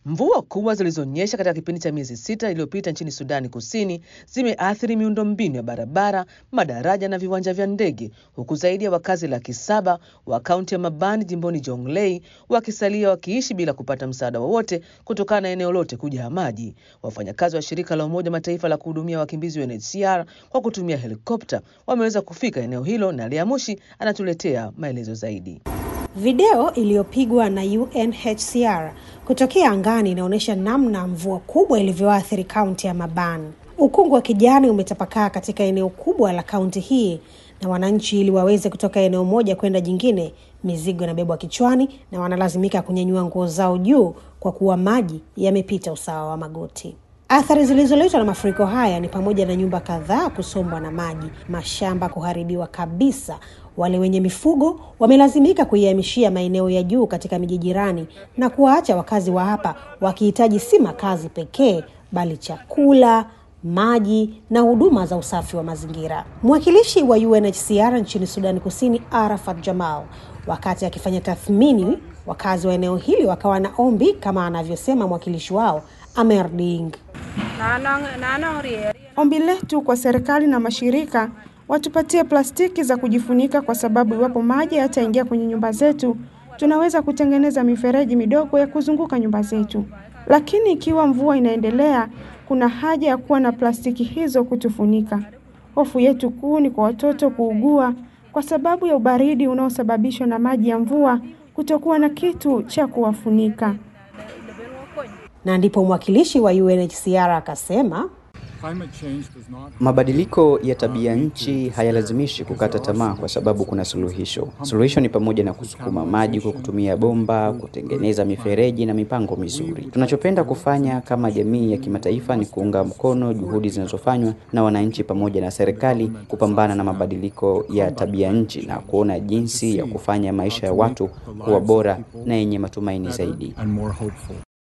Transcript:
Mvua kubwa zilizonyesha katika kipindi cha miezi sita iliyopita nchini Sudani Kusini zimeathiri miundombinu ya barabara, madaraja na viwanja vya ndege, huku zaidi ya wakazi laki saba wa kaunti ya Mabani jimboni Jonglei wakisalia wakiishi bila kupata msaada wowote kutokana na eneo lote kujaa maji. Wafanyakazi wa shirika la Umoja Mataifa la kuhudumia wakimbizi UNHCR kwa kutumia helikopta wameweza kufika eneo hilo, na Lea Mushi anatuletea maelezo zaidi. Video iliyopigwa na UNHCR kutokea angani inaonyesha namna mvua kubwa ilivyoathiri kaunti ya Maban. Ukungu wa kijani umetapakaa katika eneo kubwa la kaunti hii, na wananchi ili waweze kutoka eneo moja kwenda jingine, mizigo inabebwa kichwani na wanalazimika kunyanyua nguo zao juu kwa kuwa maji yamepita usawa wa magoti. Athari zilizoletwa na mafuriko haya ni pamoja na nyumba kadhaa kusombwa na maji, mashamba kuharibiwa kabisa. Wale wenye mifugo wamelazimika kuihamishia maeneo ya juu katika miji jirani na kuwaacha wakazi wa hapa wakihitaji si makazi pekee, bali chakula, maji na huduma za usafi wa mazingira. Mwakilishi wa UNHCR nchini Sudani Kusini, Arafat Jamal, wakati akifanya tathmini, wakazi wa eneo hili wakawa na ombi kama anavyosema mwakilishi wao Amer Ding. Ombi letu kwa serikali na mashirika watupatie plastiki za kujifunika, kwa sababu iwapo maji yataingia kwenye nyumba zetu, tunaweza kutengeneza mifereji midogo ya kuzunguka nyumba zetu. Lakini ikiwa mvua inaendelea, kuna haja ya kuwa na plastiki hizo kutufunika. Hofu yetu kuu ni kwa watoto kuugua kwa sababu ya ubaridi unaosababishwa na maji ya mvua, kutokuwa na kitu cha kuwafunika. Na ndipo mwakilishi wa UNHCR akasema Mabadiliko ya tabia nchi hayalazimishi kukata tamaa kwa sababu kuna suluhisho. Suluhisho ni pamoja na kusukuma maji kwa kutumia bomba, kutengeneza mifereji na mipango mizuri. Tunachopenda kufanya kama jamii ya kimataifa ni kuunga mkono juhudi zinazofanywa na wananchi pamoja na serikali kupambana na mabadiliko ya tabia nchi na kuona jinsi ya kufanya maisha ya watu kuwa bora na yenye matumaini zaidi.